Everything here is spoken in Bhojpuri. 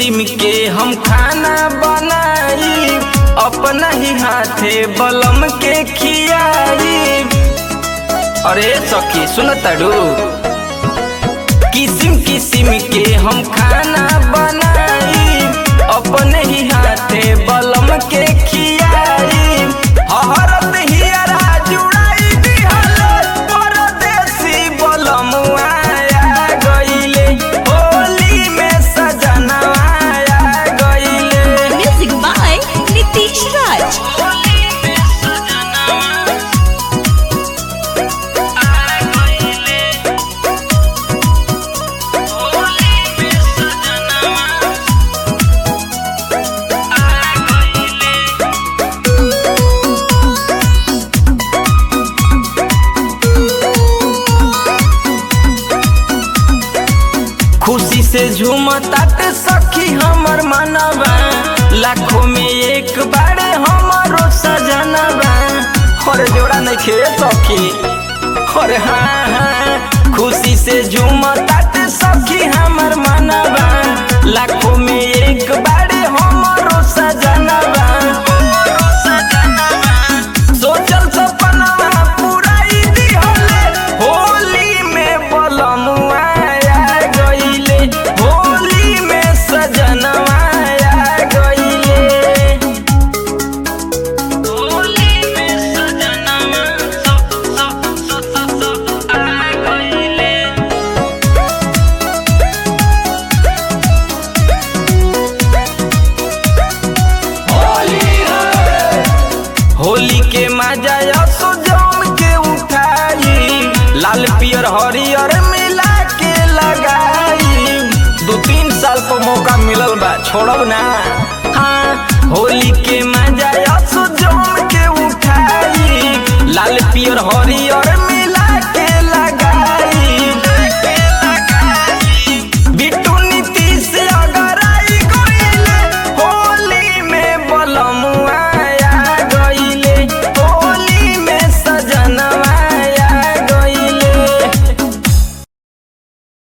किस्म के हम खाना बनाई अपना ही हाथे बलम के खियाई अरे सखी सुन तड़ू किस्म किस्म के हम खाना बनाई अपने ही हाथे बलम के खियाई हरत हियरा जुड़ाई दिहल परदेसी बलम आया गइले होली में सजना आया गइले Music by Nitish Raj. Holi में सजना आ गइले होली में सजना आ गइले खुशी से झूमतात सखी हमर मनवा लाखों में एक बारे हमारो सजनवा और जोड़ा नहीं खे सखी और हाँ हाँ खुशी से झूमतात सखी हमर मनवा लाखों में एक बारे हमारो सजनवा सोचल सपनवा पुराई दिहले होली में बलमुआ आ गइले होली में सजनवा आ गइले होली में सजनवा स स स स स आ गइले होली के मजा असो जम के उठाई लाल पियर हरियर मिला के लगाई दो तीन साल पर मौका मिलल बा छोड़ब ना हाँ होली के मजा असो जम के उठाई लाल पियर हरियर